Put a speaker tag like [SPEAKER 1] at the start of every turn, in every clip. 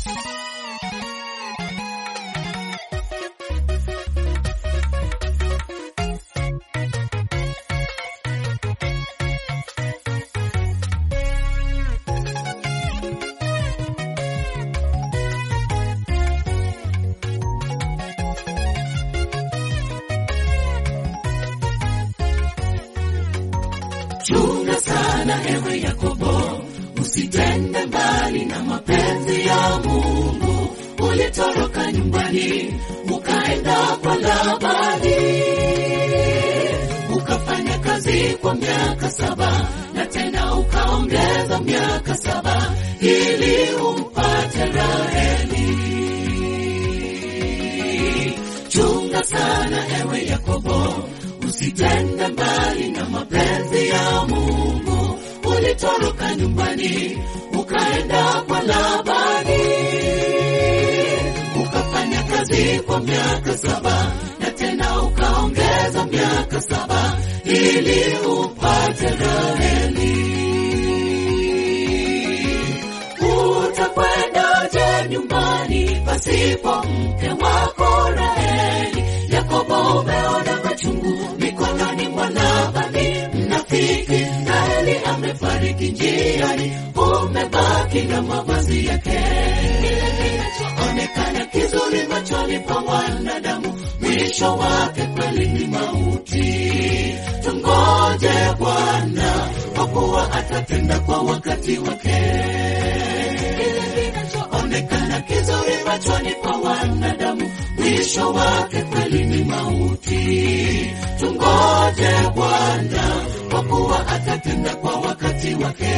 [SPEAKER 1] Chunga sana ewe Yakobo, usitende mbali na mapenzi ya Mungu. Ulitoroka nyumbani ukaenda kwa Labani, ukafanya kazi kwa miaka saba na tena ukaongeza miaka saba ili umpate Raheli. Chunga sana ewe Yakobo, usitende mbali na mapenzi ya Mungu. Ulitoroka nyumbani ukaenda kwa Labani, ukafanya kazi kwa miaka saba na tena ukaongeza miaka saba ili upate Raheli. Utakwendaje nyumbani pasipo mke wako Raheli? Yakobo umeona machungu mikononi mwa Labani mnafiki. Raheli amefariki njiani, umebaki na mavazi yake. Kile kinachoonekana kizuri machoni pa wanadamu, mwisho wake kweli ni mauti. Tungoje Bwana, kwa kuwa atatenda kwa wakati wake kile kinachoonekana kizuri machoni pa wanadamu, mwisho wake kweli ni mauti. Tungoje Bwana, kwa kuwa atatenda kwa wakati wake.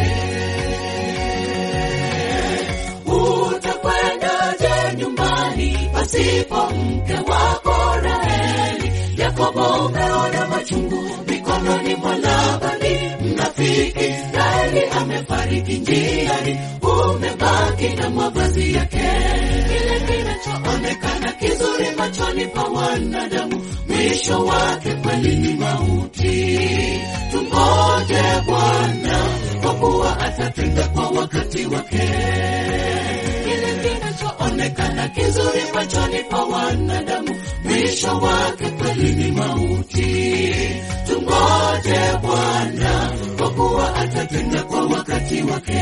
[SPEAKER 1] Utakwendaje nyumbani pasipo mke wako Raheli? Yakobo umeona machungu mikononi mwa Labani mnafiki. Raheli amefariki njiani, umebaki na mavazi yake. Kile kinachoonekana kizuri machoni pa wanadamu, mwisho wake kweli ni mauti. Tungoje Bwana, kwa kuwa atatenda kwa wakati wake. Kile kinachoonekana kizuri machoni pa wanadamu, mwisho wake kweli ni mauti. Tungoje Bwana, kwa kuwa atatenda kwa wakati wake.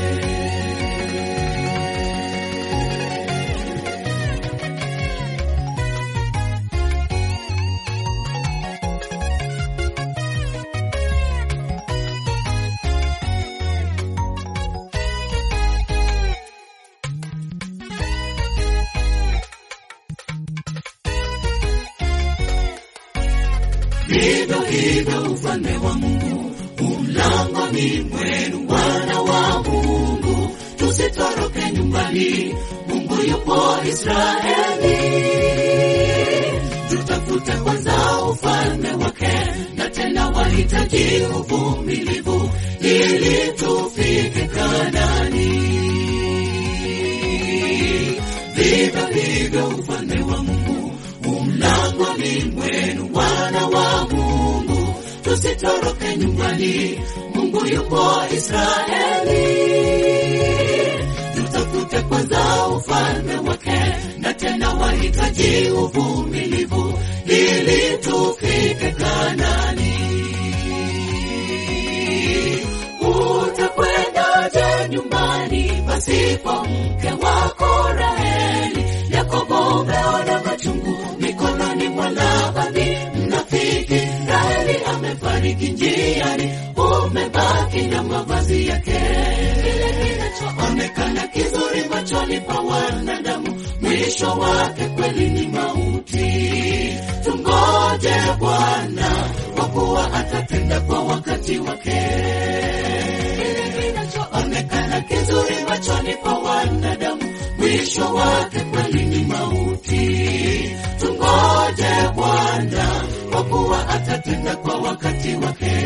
[SPEAKER 1] Vivyo hivyo ufalme wa Mungu umlangoni mwenu, wana wa Mungu, tusitoroke nyumbani. Mungu yupo Israeli, tutafute kwanza ufalme wake, na tena wahitaji uvumilivu ili tufike Kanani. Vivyo hivyo ufalme wa Mungu umlangoni mwenu, wana wa Mungu, tusitoroke nyumbani. Mungu yupo Israeli, tutafute kwanza ufalme wake, na tena wahitaji uvumilivu ili tufike Kanani. Utakwendaje nyumbani pasipo mke wako Raheli? Yakobo umeona machungu mikononi mwa Labani mnafiki. Raheli amefariki njiani, umebaki na mavazi yake. Kile kinachoonekana kizuri machoni pa wanadamu, mwisho wake kweli ni mauti. Tungoje Bwana, kwa kuwa atatenda kwa wakati wake. Kile kinachoonekana kizuri machoni pa wanadamu, mwisho wake kweli ni mauti. Tungoje Bwana, kwa kuwa atatenda kwa wakati wake.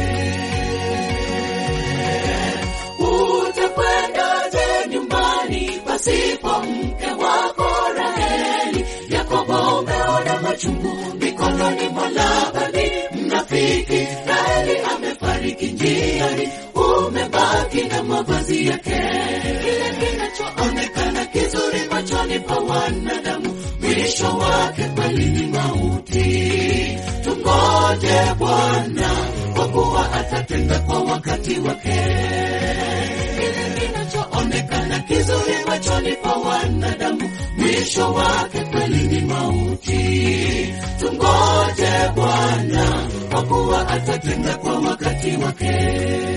[SPEAKER 1] Utakwendaje nyumbani pasipo mke wako Raheli? Yakobo umeona machungu mikononi mwa Labani mnafiki. Raheli amefariki njiani, umebaki na mavazi yake. Kile kinachoonekana kizuri machoni pa wanadamu, mwisho wake kweli ni mauti. Tungoje Bwana, kwa kuwa atatenda kwa wakati wake. Kile kinachoonekana kizuri machoni pa wanadamu, mwisho wake kweli ni mauti. Tungoje Bwana, kwa kuwa atatenda kwa wakati wake.